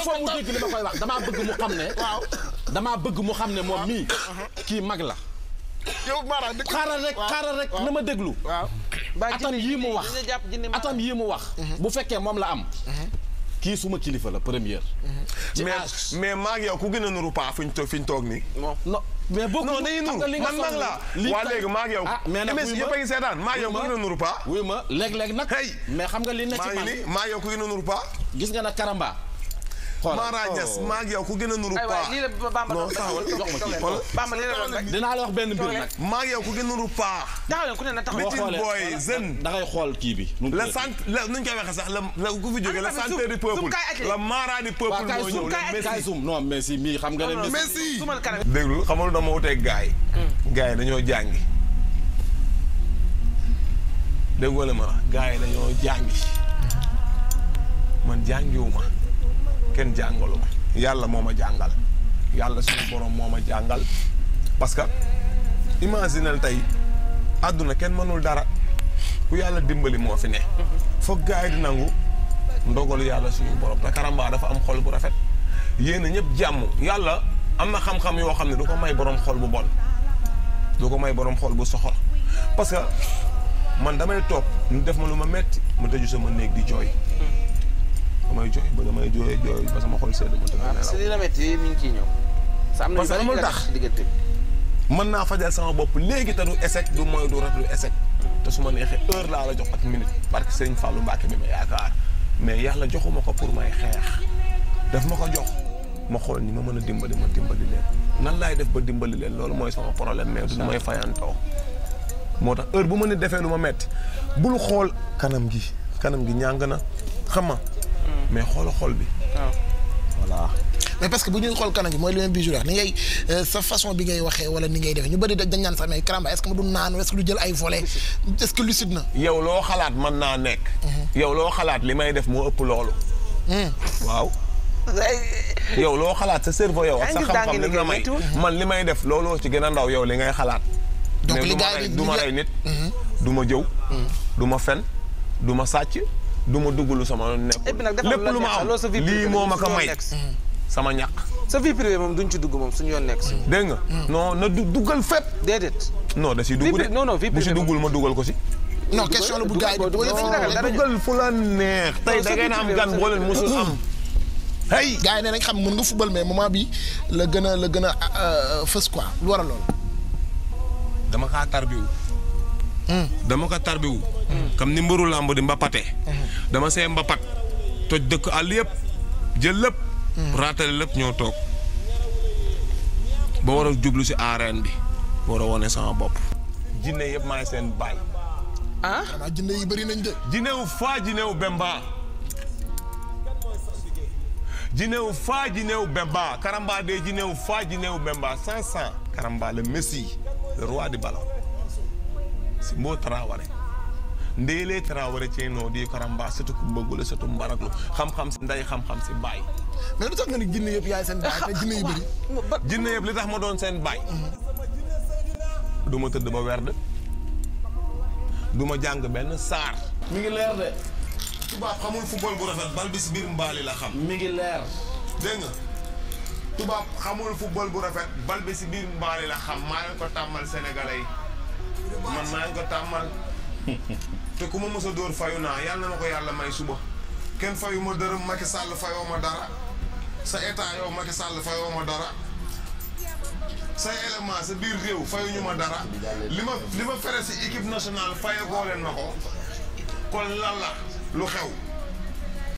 foo mu dégg li ma koy wax damaa bëgg mu xam ne. waaw damaa bëgg mu xam ne moom mii. kii mag la. yow Mara dëgg xaaral rek xaaral rek na ma déglu. waaw atam yii mu wax atam yii mu wax. bu fekkee moom la am. kii suma kilifa la première. ci mais âge. mais maa ngi yow ku gën a nuru paa fi ñu toog fi ñu toog nii. non mais boo non dañuy nuru man mag laa waa léegi maa ngi yow. ah mais nag MS wuyu ma yëpp a ngi seetaan maa ngi yow ku gën a nuru paa. wuyu ma léeg-léeg nag. Hey. mais xam nga li ne ci maa ngi man nii maa ngi yow ku gën a nuru paa. gis nga nag Karamba. xoolal Mara Niass maa ngi yow ku gën a nuru ay paa. waay lii la Bamba non doon taxawal jox ma kii xoolal. Bamba lii la doon rek dinaa la wax benn mbir nag. maa ngi yow ku gën a nuru paa. taxaw leen ku ne na taxaw boo Meeting xoolee boy, jeune. da ngay xool kii bi. nu mu la tuddati. sant la nu ñu koy waxee sax la la ku fi jógee la Ana tamit santé du zoom, peuple zoom kaay acculé. la Mara du peuple waaw kaay moo zoom ñëw kaay la acculé. kaay zoom non Messi mii xam nga ne. Messi Messi. sumal kanam déglu xamal dama wuteeg gars yi. gars yi dañoo jàngi. déggoo la ma la gars yi dañoo jàngi. man jàngiwuma kenn jàngalu ma. yàlla moo ma jàngal. yàlla suñu borom moo ma jàngal. parce que imaginel tey àdduna kenn mënul dara ku yàlla dimbali moo fi ne. foog gars yi di nangu ndogalu yàlla suñu borom te Karamba dafa am xol bu rafet. yéen a ñëpp jàmm yàlla am na xam-xam yoo xam ne du ko may borom xol bu bon du ko may borom xol bu soxor parce que man damay toog ñu def ma lu ma metti ma tëju sama néeg di jooy damay jooy ba damay jooy jooy ba sama xol sedd ma tëdd parce que nelaw li la métti mi ngi ciy ñëw sa am na Parce que yu bari amul yu la tax. tax diggante bi mën naa fajal sama bopp léegi te du échec du mooy du rat du échec te su ma neexee heure laa la jox ak minute parce que Serigne Fallou Mbacke bi ma yaakaar mais yàlla joxuma ko pour may xeex daf ma ko jox ma xool ni ma mën a dimbali ma dimbali leen nan laay def ba dimbali leen loolu mooy sama problème mais du may fayantoo moo tax heure bu ma ne defee lu ma metti bul xool kanam gi kanam gi ñàng na xam nga mais xoola xol bi voilà mais parce que bu ñuy xool kanam gi mooy li même bijou wax ni ngay euh, sa façon bi ngay waxee wala ni ngay defee ñu bëri dañ naan sax mais Karamba est-ce que mu du naan est-ce que du jël ay volets est-ce que lucide na. yow loo xalaat mën naa nekk yow loo xalaat li may def moo ëpp loolu waaw yow loo xalaat sa cerveau yow ak sa Yaa ngi gis daa xam-xam ngi li la may liggéey man li may def looloo ci gën a ndaw yow li ngay xalaat Donc mais li du ma gars yi rey di- du ma di- rey nit du ma jëw du ma fen du ma sàcc du ma duggulu sama Et puis nag nekkul defal lépp lu lu la ma neex, am loolu sa vie lii privée moo ma suñu ko yoon may nekk si. sama ñàkk sa vie privée moom duñ ci dugg moom suñu yoon nekk si dégg nga non na du duggal fépp déedéet non da si Vie dugg pri- de non, non, vie bu si privée duggul ma dugal ko si non question la bu gars yi di dugal ko, dugal dugal ko. dara duggal fu la neex tey Non, da sa ngeen vie am privée, gan sa boo vie leen privée. musul am hey gars yi ne nañ xam mën nga football mais moment bi la gën a la gën a euh, fës quoi lu war a lool. dama kaa tarbiwu dama ko tarbiwu comme ni mbëru làmb di mbapate dama see mbapat toj dëkk àll yëpp jël lépp raatale lépp ñoo toog ba war a jublu si arène bi war a wone sama bopp jinne yëpp maay seen baay ah xanaa jënd yi bëri nañ de. jinewu faa jinewu bemba jinewu faa jinewu bemba karamba de jinewu faa jinewu bemba cent cent karamba le messie le roi du ballon Simbo Traoré Ndéelé Traoré ceenoo di karamba surtout ku bëggula surtout mbaraklu xam-xam si nday xam-xam si baay mais lu tax nga ni jënd yëpp yaay seen baay te jënd yu bëri. jinne yëpp li tax ma doon seen baay du ma tëdd ba werd du ma jàng benn saar mi ngi leer de tubaab xamul football bu rafet bal bi si biir mbaali la xam mi ngi leer. dégg nga tubaab xamul football bu rafet bal bi si biir mbaali la xam maa leen ko tàmmal sénégalais yi man maa leen ko tàmmal te ku ma mës a dóor fayu naa yàlla na ma ko yàlla may suba kenn fayu ma dërëm Macky Sall fayoo ma dara sa état yow Macky Sall fayoo ma dara say élément sa biir réew fayuñu ma dara li ma li ma fere si équipe nationale fayagoo leen ma ko kon lan la lu xew